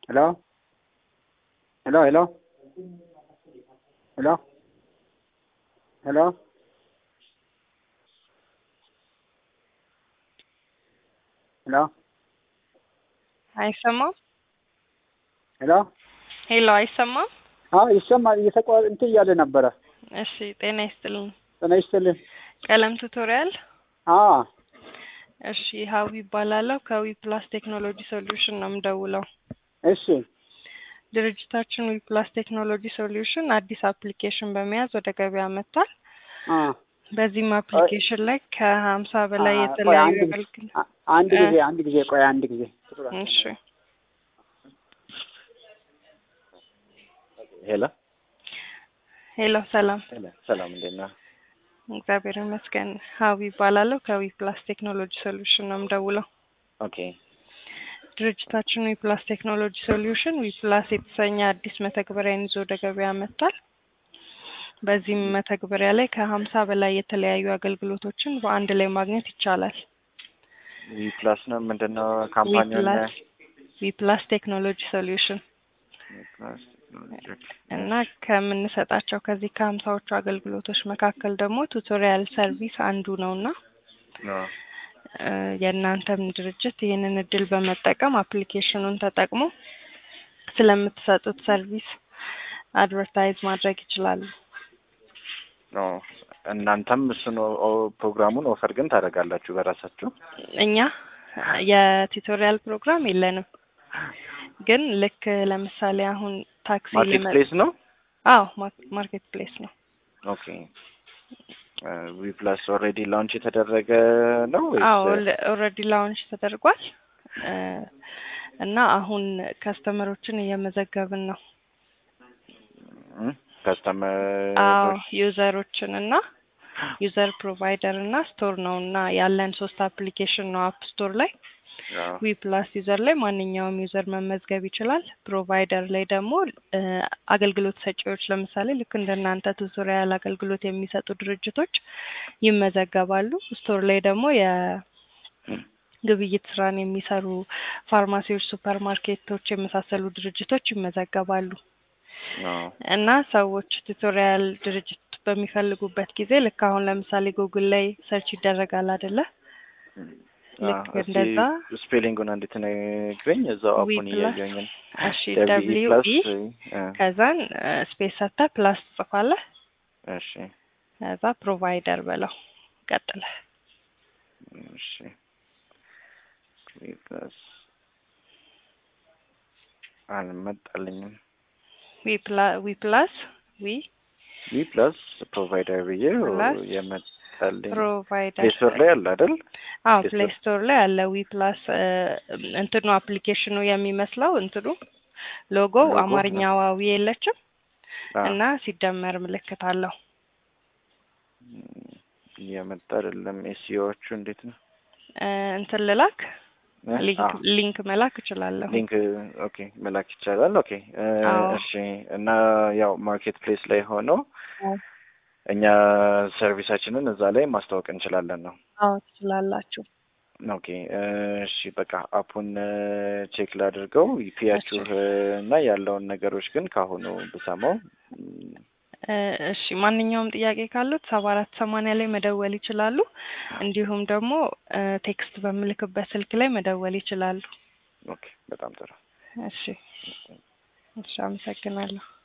ሄሎ ሄሎ ሄሎ ሄሎ ሄሎ ሄሎ አይሰማም? ሄሎ ሄሎ አይሰማም? አዎ ይሰማል። እየተቋ እንትን እያለ ነበረ። እሺ ጤና ይስጥልኝ። ጤና ይስጥልኝ። ቀለም ቱቶሪያል። አዎ እሺ ሀዊ ይባላለሁ። ከዊ ፕላስ ቴክኖሎጂ ሶሉሽን ነው የምደውለው። እሺ ድርጅታችን ዊ ፕላስ ቴክኖሎጂ ሶሉሽን አዲስ አፕሊኬሽን በመያዝ ወደ ገበያ መጥቷል። አ በዚህም አፕሊኬሽን ላይ ከሀምሳ በላይ አ- ቆይ የተለያዩ አንድ ጊዜ- አገልግሎት አ- አንድ እ- ጊዜ አንድ ጊዜ ቆይ አንድ ጊዜ እሺ ሄሎ ሄሎ ሰላም ሄሎ፣ ሰላም እንዴት ነህ? እግዚአብሔር ይመስገን። ሀዊ ይባላለሁ ከዊ ፕላስ ቴክኖሎጂ ሶሉሽን ነው የምደውለው። ኦኬ ድርጅታችን ዊ ፕላስ ቴክኖሎጂ ሶሉሽን ዊ ፕላስ የተሰኘ አዲስ መተግበሪያን ይዞ ወደ ገበያ መጥቷል። በዚህም መተግበሪያ ላይ ከሀምሳ በላይ የተለያዩ አገልግሎቶችን በአንድ ላይ ማግኘት ይቻላል። ዊ ፕላስ ነው ምንድን ነው ዊ ካምፓኒውን? ፕላስ ዊ ፕላስ ቴክኖሎጂ ሶሉሽን ዊ ፕላስ ቴክኖሎጂ። እና ከምንሰጣቸው ከዚህ ከሀምሳዎቹ አገልግሎቶች መካከል ደግሞ ቱቶሪያል ሰርቪስ አንዱ ነው እና አዎ። እ የእናንተም ድርጅት ይህንን እድል በመጠቀም አፕሊኬሽኑን ተጠቅሞ ስለምትሰጡት ሰርቪስ አድቨርታይዝ ማድረግ ይችላሉ። አዎ። እናንተም እሱን ኦ- ኦ- ፕሮግራሙን ኦፈር ግን ታደርጋላችሁ በራሳችሁ? እኛ የቱቶሪያል ፕሮግራም የለንም፣ ግን ልክ ለምሳሌ አሁን ታክሲ ማርኬት ሊመ- ፕሌስ ነው? አዎ ማ- ማርኬት ፕሌስ ነው። ኦኬ ዊ ፕላስ ኦልሬዲ ላውንች የተደረገ ነው አዎ ወይስ? ኦልሬዲ ላውንች ተደርጓል እ እና አሁን ከስተመሮችን እየመዘገብን ነው። አዎ ከስተመሮች ዩዘሮችን እና ዩዘር ፕሮቫይደር እና ስቶር ነው እና ያለን ሶስት አፕሊኬሽን ነው አፕ ስቶር ላይ ዊ ፕላስ ዩዘር ላይ ማንኛውም ዩዘር መመዝገብ ይችላል። ፕሮቫይደር ላይ ደግሞ እ አገልግሎት ሰጪዎች ለምሳሌ ልክ እንደናንተ ቱቶሪያል አገልግሎት የሚሰጡ ድርጅቶች ይመዘገባሉ። ስቶር ላይ ደግሞ የግብይት ስራን የሚሰሩ ፋርማሲዎች፣ ሱፐር ማርኬቶች የመሳሰሉ ድርጅቶች ይመዘገባሉ። እና ሰዎች ቱቶሪያል ድርጅት በሚፈልጉበት ጊዜ ልክ አሁን ለምሳሌ ጉግል ላይ ሰርች ይደረጋል አይደለ? ልክ እንደዛ ስፔሊንጉን አንዴት ነግረኝ። እዛው ዊ አፑን ፕላስ እያየኝ ነው። እሺ ደብሊው ደብሊው ፕላስ ኢ እ፣ ከዛን ስፔስ ሰጥተህ ፕላስ ትጽፋለህ። እሺ ከዛ ፕሮቫይደር በለው ቀጥለ እሺ ዊ ፕላስ አልመጣልኝም። ዊ ፕላ- ዊ ፕላስ ዊ ዊ ፕላስ ፕሮቫይደር ብዬ ፕላስ የመጣልኝ ፕሮቫይደር ፕሌይ ስቶር ላይ አለ አይደል? አዎ ፕሌይ ፕሌይ ስቶር ላይ አለ። ዊ ፕላስ እንትኑ አፕሊኬሽኑ የሚመስለው እንትኑ ሎጎው ሎጎ፣ አማርኛ ዋዊ የለችም አዎ። እና ሲደመር ምልክት አለው። እየመጣ አይደለም። ኤሲኦዎቹ እንዴት ነው? እ እንትን ልላክ እ? ሊንክ አዎ። ሊንክ መላክ እችላለሁ። ሊንክ ኦኬ መላክ ይቻላል። ኦኬ እ፣ አዎ። እሺ እና ያው ማርኬት ፕሌስ ላይ ሆኖ አዎ እኛ ሰርቪሳችንን እዛ ላይ ማስታወቅ እንችላለን ነው። አዎ ትችላላችሁ። ኦኬ እ፣ እሺ በቃ አፑን ቼክ ላድርገው ፒያችሁ እና ያለውን ነገሮች ግን ካሁኑ ብሰማው ም፣ እ፣ እሺ ማንኛውም ጥያቄ ካሉት ሰባ አራት ሰማንያ ላይ መደወል ይችላሉ። እንዲሁም ደግሞ እ፣ ቴክስት በምልክበት ስልክ ላይ መደወል ይችላሉ። ኦኬ በጣም ጥሩ እሺ እሺ፣ አመሰግናለሁ።